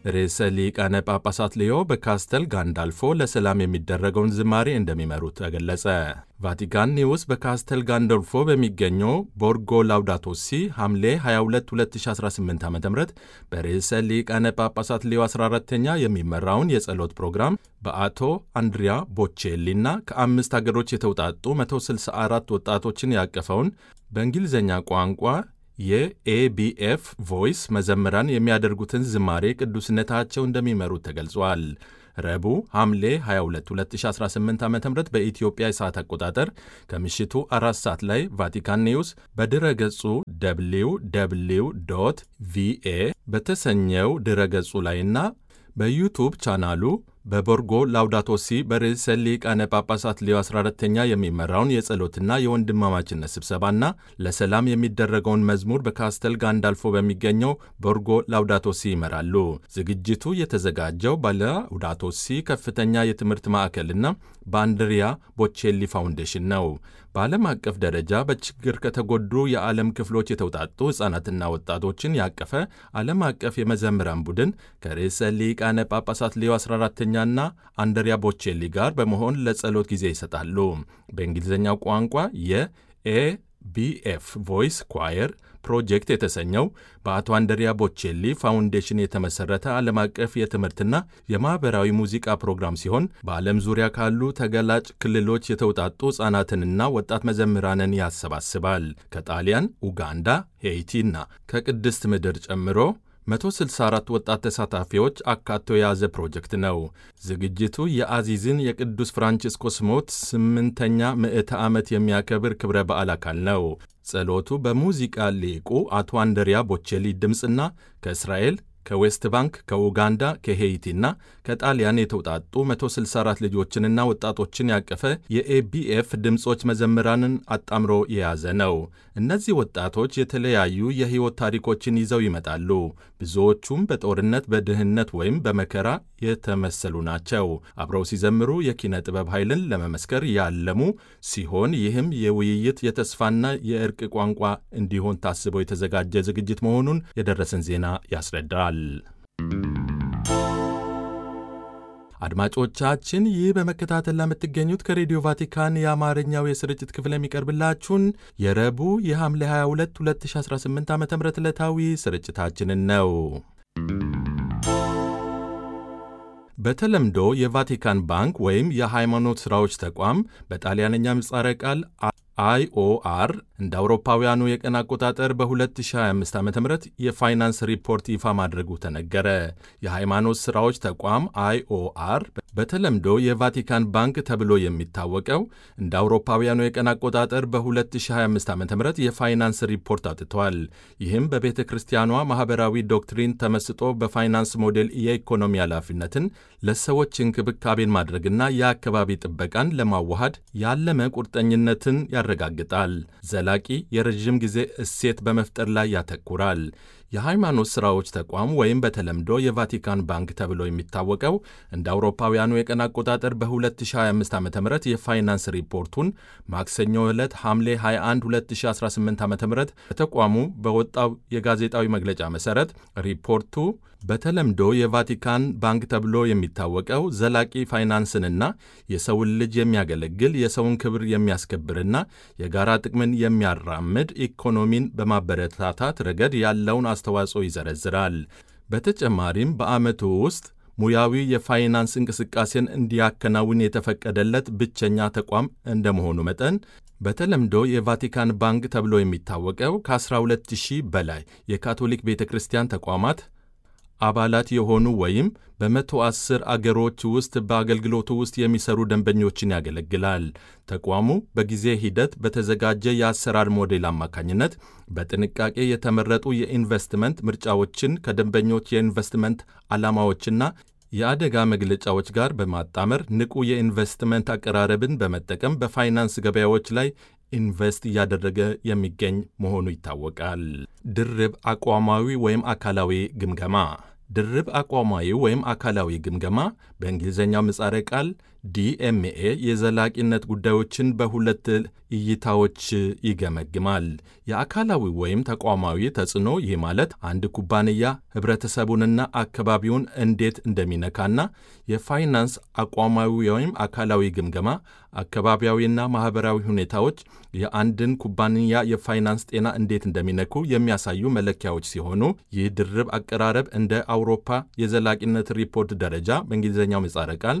ርዕሰ ሊቃነ ጳጳሳት ሊዮ በካስተል ጋንዳልፎ ለሰላም የሚደረገውን ዝማሬ እንደሚመሩ ተገለጸ። ቫቲካን ኒውስ በካስተል ጋንዶልፎ በሚገኘው ቦርጎ ላውዳቶሲ ሐምሌ 22 2018 ዓ ም በርዕሰ ሊቃነ ጳጳሳት ሊዮ 14ተኛ የሚመራውን የጸሎት ፕሮግራም በአቶ አንድሪያ ቦቼሊና ከአምስት አገሮች የተውጣጡ 164 ወጣቶችን ያቀፈውን በእንግሊዝኛ ቋንቋ የኤቢኤፍ ቮይስ መዘምራን የሚያደርጉትን ዝማሬ ቅዱስነታቸው እንደሚመሩት ተገልጿል። ረቡዕ ሐምሌ 22 2018 ዓ ም በኢትዮጵያ የሰዓት አቆጣጠር ከምሽቱ አራት ሰዓት ላይ ቫቲካን ኒውስ በድረ ገጹ ደብሊው ደብሊው ዶት ቪኤ በተሰኘው ድረ ገጹ ላይና በዩቱብ ቻናሉ በቦርጎ ላውዳቶሲ በርዕሰ ሊቃነ ጳጳሳት ሌዮ 14ተኛ የሚመራውን የጸሎትና የወንድማማችነት ስብሰባና ለሰላም የሚደረገውን መዝሙር በካስተል ጋንዳልፎ በሚገኘው ቦርጎ ላውዳቶሲ ይመራሉ። ዝግጅቱ የተዘጋጀው በላውዳቶሲ ከፍተኛ የትምህርት ማዕከልና በአንድሪያ ቦቼሊ ፋውንዴሽን ነው። በዓለም አቀፍ ደረጃ በችግር ከተጎዱ የዓለም ክፍሎች የተውጣጡ ሕፃናትና ወጣቶችን ያቀፈ ዓለም አቀፍ የመዘምራን ቡድን ከርዕሰ ሊቃነ ጳጳሳት ሌዮ 14ተኛና አንድሪያ ቦቼሊ ጋር በመሆን ለጸሎት ጊዜ ይሰጣሉ። በእንግሊዝኛው ቋንቋ የኤቢኤፍ ቮይስ ኳየር ፕሮጀክት የተሰኘው በአቶ አንድሪያ ቦቼሊ ፋውንዴሽን የተመሠረተ ዓለም አቀፍ የትምህርትና የማኅበራዊ ሙዚቃ ፕሮግራም ሲሆን በዓለም ዙሪያ ካሉ ተገላጭ ክልሎች የተውጣጡ ሕፃናትንና ወጣት መዘምራንን ያሰባስባል። ከጣሊያን፣ ኡጋንዳ፣ ሄይቲና ከቅድስት ምድር ጨምሮ 164 ወጣት ተሳታፊዎች አካቶ የያዘ ፕሮጀክት ነው። ዝግጅቱ የአዚዝን የቅዱስ ፍራንቺስኮስ ሞት ስምንተኛ ምዕተ ዓመት የሚያከብር ክብረ በዓል አካል ነው። ጸሎቱ በሙዚቃ ሊቁ አቶ አንድሪያ ቦቼሊ ድምፅና ከእስራኤል ከዌስት ባንክ፣ ከኡጋንዳ፣ ከሄይቲና ከጣሊያን የተውጣጡ 164 ልጆችንና ወጣቶችን ያቀፈ የኤቢኤፍ ድምፆች መዘምራንን አጣምሮ የያዘ ነው። እነዚህ ወጣቶች የተለያዩ የሕይወት ታሪኮችን ይዘው ይመጣሉ። ብዙዎቹም በጦርነት በድህነት ወይም በመከራ የተመሰሉ ናቸው። አብረው ሲዘምሩ የኪነ ጥበብ ኃይልን ለመመስከር ያለሙ ሲሆን ይህም የውይይት የተስፋና የእርቅ ቋንቋ እንዲሆን ታስበው የተዘጋጀ ዝግጅት መሆኑን የደረሰን ዜና ያስረዳል። አድማጮቻችን ይህ በመከታተል ለምትገኙት ከሬዲዮ ቫቲካን የአማርኛው የስርጭት ክፍል የሚቀርብላችሁን የረቡዕ የሐምሌ 22 2018 ዓ ም ዕለታዊ ስርጭታችንን ነው። በተለምዶ የቫቲካን ባንክ ወይም የሃይማኖት ሥራዎች ተቋም በጣሊያንኛ ምጻረ ቃል አይኦአር እንደ አውሮፓውያኑ የቀን አቆጣጠር በ2025 ዓ ም የፋይናንስ ሪፖርት ይፋ ማድረጉ ተነገረ። የሃይማኖት ሥራዎች ተቋም አይኦአር በተለምዶ የቫቲካን ባንክ ተብሎ የሚታወቀው እንደ አውሮፓውያኑ የቀን አቆጣጠር በ2025 ዓ ም የፋይናንስ ሪፖርት አውጥቷል። ይህም በቤተ ክርስቲያኗ ማኅበራዊ ዶክትሪን ተመስጦ በፋይናንስ ሞዴል የኢኮኖሚ ኃላፊነትን ለሰዎች እንክብካቤን ማድረግና የአካባቢ ጥበቃን ለማዋሃድ ያለመ ቁርጠኝነትን ያረጋግጣል። ዘላቂ የረዥም ጊዜ እሴት በመፍጠር ላይ ያተኩራል። የሃይማኖት ሥራዎች ተቋም ወይም በተለምዶ የቫቲካን ባንክ ተብሎ የሚታወቀው እንደ አውሮፓውያኑ የቀን አቆጣጠር በ2025 ዓ ም የፋይናንስ ሪፖርቱን ማክሰኞ ዕለት ሐምሌ 21 2018 ዓ ም በተቋሙ በወጣው የጋዜጣዊ መግለጫ መሠረት ሪፖርቱ በተለምዶ የቫቲካን ባንክ ተብሎ የሚታወቀው ዘላቂ ፋይናንስንና የሰውን ልጅ የሚያገለግል የሰውን ክብር የሚያስከብርና የጋራ ጥቅምን የሚያራምድ ኢኮኖሚን በማበረታታት ረገድ ያለውን አስተዋጽኦ ይዘረዝራል። በተጨማሪም በዓመቱ ውስጥ ሙያዊ የፋይናንስ እንቅስቃሴን እንዲያከናውን የተፈቀደለት ብቸኛ ተቋም እንደመሆኑ መጠን በተለምዶ የቫቲካን ባንክ ተብሎ የሚታወቀው ከ12000 በላይ የካቶሊክ ቤተ ክርስቲያን ተቋማት አባላት የሆኑ ወይም በመቶ አስር አገሮች ውስጥ በአገልግሎቱ ውስጥ የሚሰሩ ደንበኞችን ያገለግላል። ተቋሙ በጊዜ ሂደት በተዘጋጀ የአሰራር ሞዴል አማካኝነት በጥንቃቄ የተመረጡ የኢንቨስትመንት ምርጫዎችን ከደንበኞች የኢንቨስትመንት ዓላማዎችና የአደጋ መግለጫዎች ጋር በማጣመር ንቁ የኢንቨስትመንት አቀራረብን በመጠቀም በፋይናንስ ገበያዎች ላይ ኢንቨስት እያደረገ የሚገኝ መሆኑ ይታወቃል። ድርብ አቋማዊ ወይም አካላዊ ግምገማ ድርብ አቋማዊ ወይም አካላዊ ግምገማ በእንግሊዝኛው ምጻረ ቃል ዲኤምኤ የዘላቂነት ጉዳዮችን በሁለት እይታዎች ይገመግማል። የአካላዊ ወይም ተቋማዊ ተጽዕኖ፣ ይህ ማለት አንድ ኩባንያ ህብረተሰቡንና አካባቢውን እንዴት እንደሚነካና የፋይናንስ አቋማዊ ወይም አካላዊ ግምገማ፣ አካባቢያዊና ማኅበራዊ ሁኔታዎች የአንድን ኩባንያ የፋይናንስ ጤና እንዴት እንደሚነኩ የሚያሳዩ መለኪያዎች ሲሆኑ ይህ ድርብ አቀራረብ እንደ አውሮፓ የዘላቂነት ሪፖርት ደረጃ በእንግሊዝኛው ምህጻረ ቃል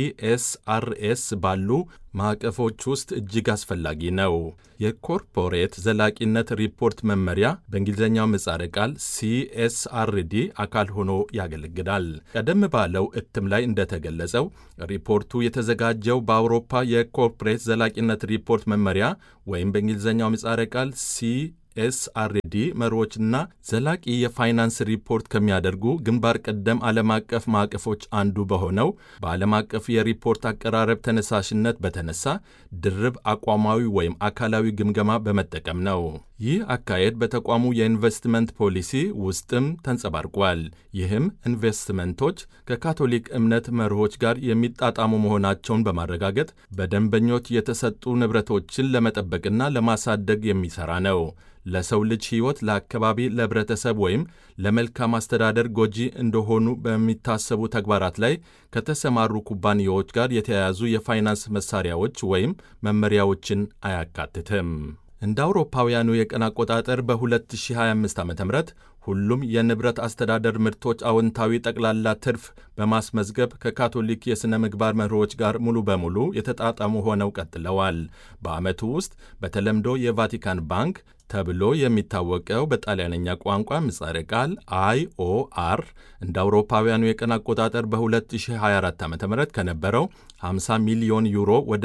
ኢኤስአርኤስ ባሉ ማዕቀፎች ውስጥ እጅግ አስፈላጊ ነው። የኮርፖሬት ዘላቂነት ሪፖርት መመሪያ በእንግሊዝኛው ምህጻረ ቃል ሲኤስአርዲ አካል ሆኖ ያገለግላል። ቀደም ባለው እትም ላይ እንደተገለጸው ሪፖርቱ የተዘጋጀው በአውሮፓ የኮርፖሬት ዘላቂነት ሪፖርት መመሪያ ወይም በእንግሊዝኛው ምህጻረ ቃል ሲ ኤስአርዲ መሪዎችና ዘላቂ የፋይናንስ ሪፖርት ከሚያደርጉ ግንባር ቀደም ዓለም አቀፍ ማዕቀፎች አንዱ በሆነው በዓለም አቀፍ የሪፖርት አቀራረብ ተነሳሽነት በተነሳ ድርብ አቋማዊ ወይም አካላዊ ግምገማ በመጠቀም ነው። ይህ አካሄድ በተቋሙ የኢንቨስትመንት ፖሊሲ ውስጥም ተንጸባርቋል። ይህም ኢንቨስትመንቶች ከካቶሊክ እምነት መርሆች ጋር የሚጣጣሙ መሆናቸውን በማረጋገጥ በደንበኞች የተሰጡ ንብረቶችን ለመጠበቅና ለማሳደግ የሚሠራ ነው። ለሰው ልጅ ሕይወት፣ ለአካባቢ፣ ለሕብረተሰብ ወይም ለመልካም አስተዳደር ጎጂ እንደሆኑ በሚታሰቡ ተግባራት ላይ ከተሰማሩ ኩባንያዎች ጋር የተያያዙ የፋይናንስ መሳሪያዎች ወይም መመሪያዎችን አያካትትም። እንደ አውሮፓውያኑ የቀን አቆጣጠር በ2025 ዓ ም ሁሉም የንብረት አስተዳደር ምርቶች አዎንታዊ ጠቅላላ ትርፍ በማስመዝገብ ከካቶሊክ የሥነ ምግባር መርሆች ጋር ሙሉ በሙሉ የተጣጣሙ ሆነው ቀጥለዋል። በዓመቱ ውስጥ በተለምዶ የቫቲካን ባንክ ተብሎ የሚታወቀው በጣሊያንኛ ቋንቋ ምጻረ ቃል አይኦአር እንደ አውሮፓውያኑ የቀን አቆጣጠር በ2024 ዓ ም ከነበረው 50 ሚሊዮን ዩሮ ወደ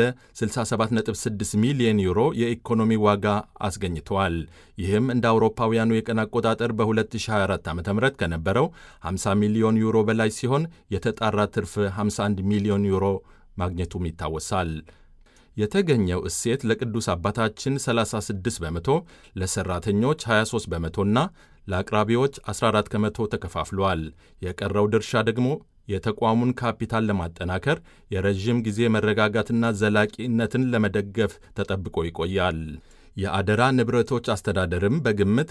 67.6 ሚሊዮን ዩሮ የኢኮኖሚ ዋጋ አስገኝተዋል። ይህም እንደ አውሮፓውያኑ የቀን አቆጣጠር በ2024 ዓ ም ከነበረው 50 ሚሊዮን ዩሮ በላይ ሲሆን የተጣራ ትርፍ 51 ሚሊዮን ዩሮ ማግኘቱም ይታወሳል። የተገኘው እሴት ለቅዱስ አባታችን 36 በመቶ፣ ለሰራተኞች 23 በመቶና ለአቅራቢዎች 14 ከመቶ ተከፋፍሏል። የቀረው ድርሻ ደግሞ የተቋሙን ካፒታል ለማጠናከር የረዥም ጊዜ መረጋጋትና ዘላቂነትን ለመደገፍ ተጠብቆ ይቆያል። የአደራ ንብረቶች አስተዳደርም በግምት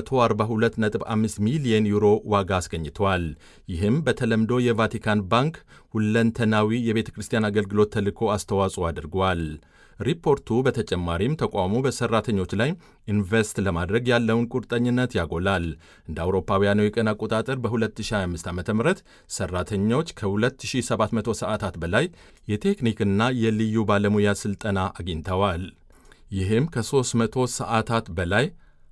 142.5 ሚሊየን ዩሮ ዋጋ አስገኝቷል። ይህም በተለምዶ የቫቲካን ባንክ ሁለንተናዊ የቤተ ክርስቲያን አገልግሎት ተልዕኮ አስተዋጽኦ አድርጓል። ሪፖርቱ በተጨማሪም ተቋሙ በሰራተኞች ላይ ኢንቨስት ለማድረግ ያለውን ቁርጠኝነት ያጎላል። እንደ አውሮፓውያኑ የቀን አቆጣጠር በ2025 ዓ ም ሰራተኞች ከ2700 ሰዓታት በላይ የቴክኒክና የልዩ ባለሙያ ሥልጠና አግኝተዋል። ይህም ከ300 ሰዓታት በላይ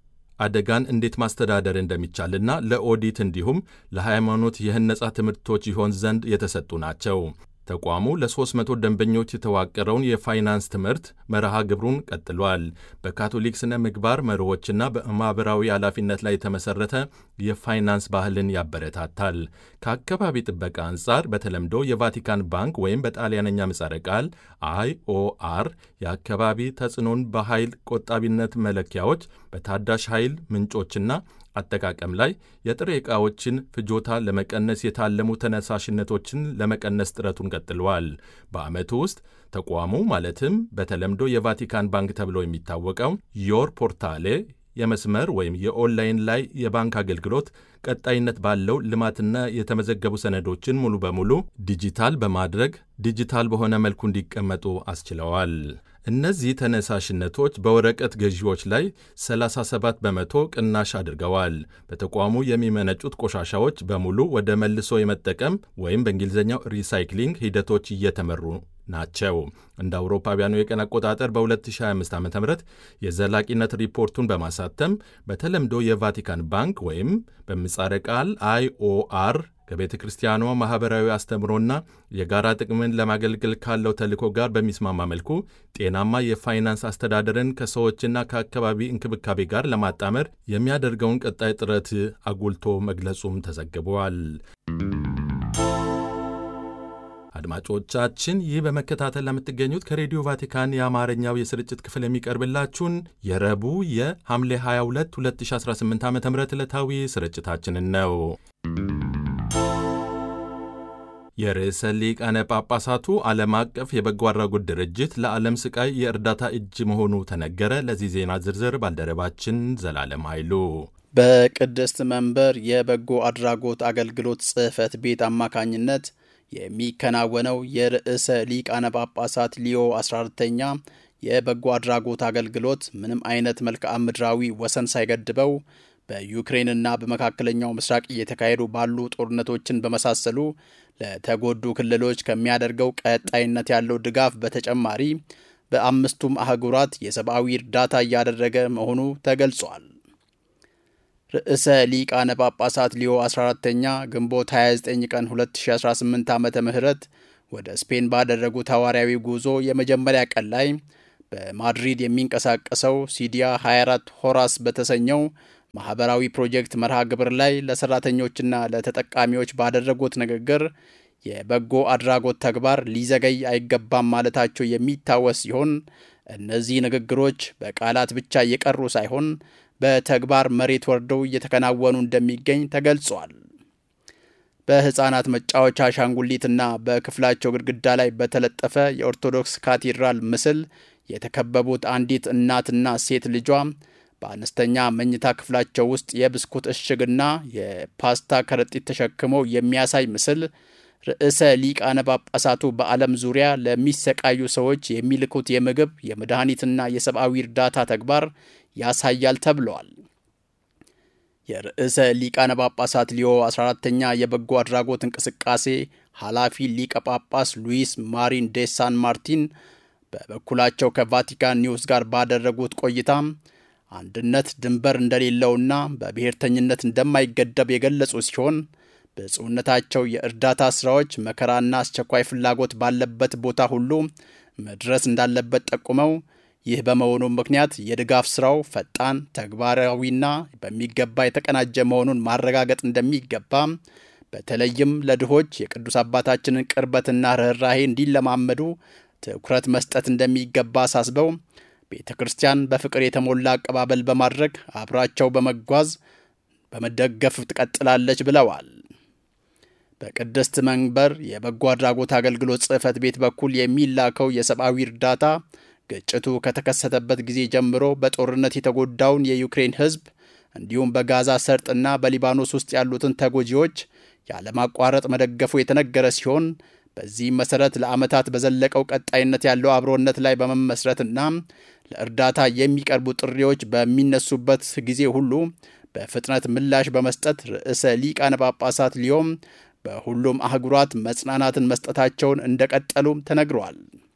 አደጋን እንዴት ማስተዳደር እንደሚቻልና ለኦዲት እንዲሁም ለሃይማኖት የህነጻ ትምህርቶች ይሆን ዘንድ የተሰጡ ናቸው። ተቋሙ ለ300 ደንበኞች የተዋቀረውን የፋይናንስ ትምህርት መርሃ ግብሩን ቀጥሏል። በካቶሊክ ስነ ምግባር መርሆችና በማኅበራዊ ኃላፊነት ላይ የተመሠረተ የፋይናንስ ባህልን ያበረታታል። ከአካባቢ ጥበቃ አንጻር በተለምዶ የቫቲካን ባንክ ወይም በጣሊያነኛ ምጻረ ቃል አይኦአር የአካባቢ ተጽዕኖን በኃይል ቆጣቢነት መለኪያዎች፣ በታዳሽ ኃይል ምንጮችና አጠቃቀም ላይ የጥሬ ዕቃዎችን ፍጆታ ለመቀነስ የታለሙ ተነሳሽነቶችን ለመቀነስ ጥረቱን ቀጥለዋል። በዓመቱ ውስጥ ተቋሙ ማለትም በተለምዶ የቫቲካን ባንክ ተብሎ የሚታወቀው ዮር ፖርታሌ የመስመር ወይም የኦንላይን ላይ የባንክ አገልግሎት ቀጣይነት ባለው ልማትና የተመዘገቡ ሰነዶችን ሙሉ በሙሉ ዲጂታል በማድረግ ዲጂታል በሆነ መልኩ እንዲቀመጡ አስችለዋል። እነዚህ ተነሳሽነቶች በወረቀት ገዢዎች ላይ 37 በመቶ ቅናሽ አድርገዋል። በተቋሙ የሚመነጩት ቆሻሻዎች በሙሉ ወደ መልሶ የመጠቀም ወይም በእንግሊዝኛው ሪሳይክሊንግ ሂደቶች እየተመሩ ናቸው። እንደ አውሮፓውያኑ የቀን አቆጣጠር በ2025 ዓ ም የዘላቂነት ሪፖርቱን በማሳተም በተለምዶ የቫቲካን ባንክ ወይም በምጻረ ቃል አይኦአር ከቤተ ክርስቲያኗ ማኅበራዊ አስተምሮና የጋራ ጥቅምን ለማገልገል ካለው ተልዕኮ ጋር በሚስማማ መልኩ ጤናማ የፋይናንስ አስተዳደርን ከሰዎችና ከአካባቢ እንክብካቤ ጋር ለማጣመር የሚያደርገውን ቀጣይ ጥረት አጉልቶ መግለጹም ተዘግቧል። አድማጮቻችን ይህ በመከታተል ለምትገኙት ከሬዲዮ ቫቲካን የአማርኛው የስርጭት ክፍል የሚቀርብላችሁን የረቡዕ የሐምሌ 22 2018 ዓ ም ዕለታዊ ስርጭታችንን ነው። የርዕሰ ሊቃነ ጳጳሳቱ ዓለም አቀፍ የበጎ አድራጎት ድርጅት ለዓለም ስቃይ የእርዳታ እጅ መሆኑ ተነገረ። ለዚህ ዜና ዝርዝር ባልደረባችን ዘላለም ኃይሉ በቅድስት መንበር የበጎ አድራጎት አገልግሎት ጽሕፈት ቤት አማካኝነት የሚከናወነው የርዕሰ ሊቃነ ጳጳሳት ሊዮ 14ተኛ የበጎ አድራጎት አገልግሎት ምንም አይነት መልክዓ ምድራዊ ወሰን ሳይገድበው በዩክሬንና በመካከለኛው ምስራቅ እየተካሄዱ ባሉ ጦርነቶችን በመሳሰሉ ለተጎዱ ክልሎች ከሚያደርገው ቀጣይነት ያለው ድጋፍ በተጨማሪ በአምስቱም አህጉራት የሰብአዊ እርዳታ እያደረገ መሆኑ ተገልጿል። ርዕሰ ሊቃነ ጳጳሳት ሊዮ 14ተኛ ግንቦት 29 ቀን 2018 ዓመተ ምህረት ወደ ስፔን ባደረጉት ሐዋርያዊ ጉዞ የመጀመሪያ ቀን ላይ በማድሪድ የሚንቀሳቀሰው ሲዲያ 24 ሆራስ በተሰኘው ማህበራዊ ፕሮጀክት መርሃ ግብር ላይ ለሰራተኞችና ለተጠቃሚዎች ባደረጉት ንግግር የበጎ አድራጎት ተግባር ሊዘገይ አይገባም ማለታቸው የሚታወስ ሲሆን እነዚህ ንግግሮች በቃላት ብቻ እየቀሩ ሳይሆን በተግባር መሬት ወርደው እየተከናወኑ እንደሚገኝ ተገልጿል። በሕፃናት መጫወቻ አሻንጉሊትና በክፍላቸው ግድግዳ ላይ በተለጠፈ የኦርቶዶክስ ካቴድራል ምስል የተከበቡት አንዲት እናትና ሴት ልጇ በአነስተኛ መኝታ ክፍላቸው ውስጥ የብስኩት እሽግና የፓስታ ከረጢት ተሸክመው የሚያሳይ ምስል ርዕሰ ሊቃነ ጳጳሳቱ በዓለም ዙሪያ ለሚሰቃዩ ሰዎች የሚልኩት የምግብ የመድኃኒትና የሰብአዊ እርዳታ ተግባር ያሳያል ተብለዋል። የርዕሰ ሊቃነ ጳጳሳት ሊዮ 14ተኛ የበጎ አድራጎት እንቅስቃሴ ኃላፊ ሊቀ ጳጳስ ሉዊስ ማሪን ዴ ሳን ማርቲን በበኩላቸው ከቫቲካን ኒውስ ጋር ባደረጉት ቆይታ አንድነት ድንበር እንደሌለውና በብሔርተኝነት እንደማይገደብ የገለጹ ሲሆን ብፁዕነታቸው የእርዳታ ሥራዎች መከራና አስቸኳይ ፍላጎት ባለበት ቦታ ሁሉ መድረስ እንዳለበት ጠቁመው ይህ በመሆኑ ምክንያት የድጋፍ ሥራው ፈጣን፣ ተግባራዊና በሚገባ የተቀናጀ መሆኑን ማረጋገጥ እንደሚገባ በተለይም ለድሆች የቅዱስ አባታችንን ቅርበትና ርኅራሄ እንዲለማመዱ ትኩረት መስጠት እንደሚገባ አሳስበው ቤተ ክርስቲያን በፍቅር የተሞላ አቀባበል በማድረግ አብራቸው በመጓዝ በመደገፍ ትቀጥላለች ብለዋል። በቅድስት መንበር የበጎ አድራጎት አገልግሎት ጽሕፈት ቤት በኩል የሚላከው የሰብአዊ እርዳታ ግጭቱ ከተከሰተበት ጊዜ ጀምሮ በጦርነት የተጎዳውን የዩክሬን ሕዝብ እንዲሁም በጋዛ ሰርጥና በሊባኖስ ውስጥ ያሉትን ተጎጂዎች ያለማቋረጥ መደገፉ የተነገረ ሲሆን በዚህም መሰረት ለዓመታት በዘለቀው ቀጣይነት ያለው አብሮነት ላይ በመመስረትና ለእርዳታ የሚቀርቡ ጥሪዎች በሚነሱበት ጊዜ ሁሉ በፍጥነት ምላሽ በመስጠት ርዕሰ ሊቃነ ጳጳሳት ሊዮም በሁሉም አህጉራት መጽናናትን መስጠታቸውን እንደቀጠሉ ተነግሯል።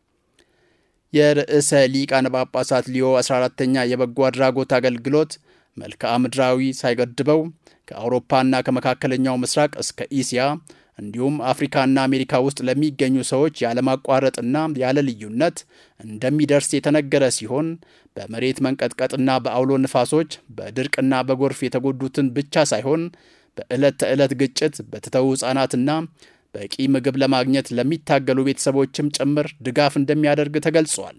የርዕሰ ሊቃነ ጳጳሳት ሊዮ 14ተኛ የበጎ አድራጎት አገልግሎት መልክዓ ምድራዊ ሳይገድበው ከአውሮፓና ከመካከለኛው ምስራቅ እስከ ኢስያ እንዲሁም አፍሪካና አሜሪካ ውስጥ ለሚገኙ ሰዎች ያለማቋረጥና ያለ ልዩነት እንደሚደርስ የተነገረ ሲሆን በመሬት መንቀጥቀጥና በአውሎ ንፋሶች በድርቅና በጎርፍ የተጎዱትን ብቻ ሳይሆን በዕለት ተዕለት ግጭት በተተዉ ሕፃናትና በቂ ምግብ ለማግኘት ለሚታገሉ ቤተሰቦችም ጭምር ድጋፍ እንደሚያደርግ ተገልጿል።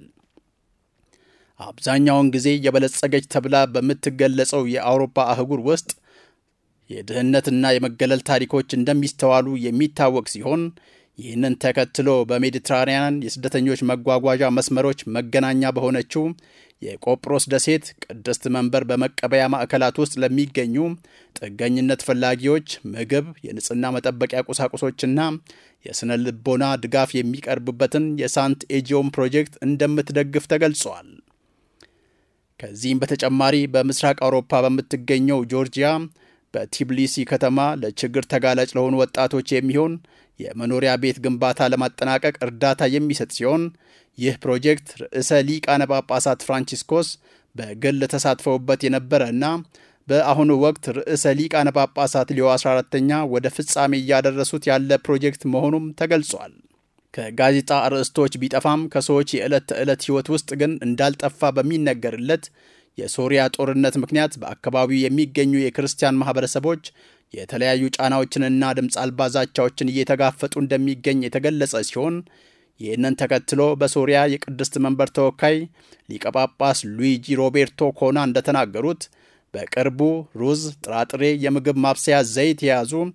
አብዛኛውን ጊዜ የበለጸገች ተብላ በምትገለጸው የአውሮፓ አህጉር ውስጥ የድህነትና የመገለል ታሪኮች እንደሚስተዋሉ የሚታወቅ ሲሆን ይህንን ተከትሎ በሜዲትራንያን የስደተኞች መጓጓዣ መስመሮች መገናኛ በሆነችው የቆጵሮስ ደሴት ቅድስት መንበር በመቀበያ ማዕከላት ውስጥ ለሚገኙ ጥገኝነት ፈላጊዎች ምግብ፣ የንጽህና መጠበቂያ ቁሳቁሶችና የሥነ ልቦና ድጋፍ የሚቀርብበትን የሳንት ኤጂዮም ፕሮጀክት እንደምትደግፍ ተገልጿል። ከዚህም በተጨማሪ በምስራቅ አውሮፓ በምትገኘው ጆርጂያ በቲብሊሲ ከተማ ለችግር ተጋላጭ ለሆኑ ወጣቶች የሚሆን የመኖሪያ ቤት ግንባታ ለማጠናቀቅ እርዳታ የሚሰጥ ሲሆን ይህ ፕሮጀክት ርዕሰ ሊቃነ ጳጳሳት ፍራንቺስኮስ በግል ተሳትፈውበት የነበረ እና በአሁኑ ወቅት ርዕሰ ሊቃነ ጳጳሳት ሊዮ 14ተኛ ወደ ፍጻሜ እያደረሱት ያለ ፕሮጀክት መሆኑም ተገልጿል። ከጋዜጣ አርዕስቶች ቢጠፋም ከሰዎች የዕለት ተዕለት ሕይወት ውስጥ ግን እንዳልጠፋ በሚነገርለት የሶሪያ ጦርነት ምክንያት በአካባቢው የሚገኙ የክርስቲያን ማህበረሰቦች የተለያዩ ጫናዎችንና ድምፅ አልባ ዛቻዎችን እየተጋፈጡ እንደሚገኝ የተገለጸ ሲሆን ይህንን ተከትሎ በሶሪያ የቅድስት መንበር ተወካይ ሊቀ ጳጳስ ሉዊጂ ሮቤርቶ ኮና እንደተናገሩት በቅርቡ ሩዝ፣ ጥራጥሬ፣ የምግብ ማብሰያ ዘይት የያዙ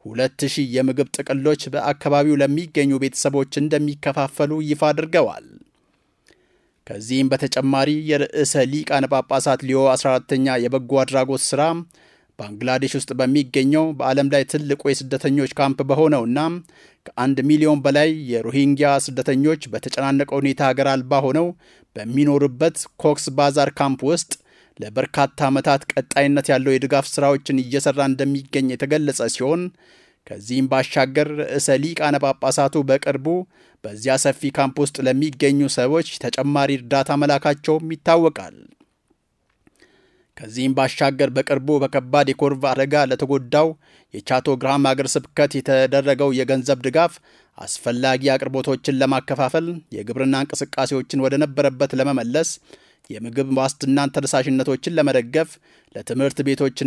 ሁለት ሺህ የምግብ ጥቅሎች በአካባቢው ለሚገኙ ቤተሰቦች እንደሚከፋፈሉ ይፋ አድርገዋል። ከዚህም በተጨማሪ የርዕሰ ሊቃነ ጳጳሳት ሊዮ 14ተኛ የበጎ አድራጎት ሥራ ባንግላዴሽ ውስጥ በሚገኘው በዓለም ላይ ትልቁ የስደተኞች ካምፕ በሆነውና ከአንድ ሚሊዮን በላይ የሮሂንግያ ስደተኞች በተጨናነቀ ሁኔታ ሀገር አልባ ሆነው በሚኖሩበት ኮክስ ባዛር ካምፕ ውስጥ ለበርካታ ዓመታት ቀጣይነት ያለው የድጋፍ ሥራዎችን እየሠራ እንደሚገኝ የተገለጸ ሲሆን ከዚህም ባሻገር ርዕሰ ሊቃነ ጳጳሳቱ በቅርቡ በዚያ ሰፊ ካምፕ ውስጥ ለሚገኙ ሰዎች ተጨማሪ እርዳታ መላካቸውም ይታወቃል። ከዚህም ባሻገር በቅርቡ በከባድ የኮርቭ አደጋ ለተጎዳው የቻቶ ግራም አገር ስብከት የተደረገው የገንዘብ ድጋፍ አስፈላጊ አቅርቦቶችን ለማከፋፈል፣ የግብርና እንቅስቃሴዎችን ወደ ነበረበት ለመመለስ፣ የምግብ ዋስትናን ተነሳሽነቶችን ለመደገፍ፣ ለትምህርት ቤቶችና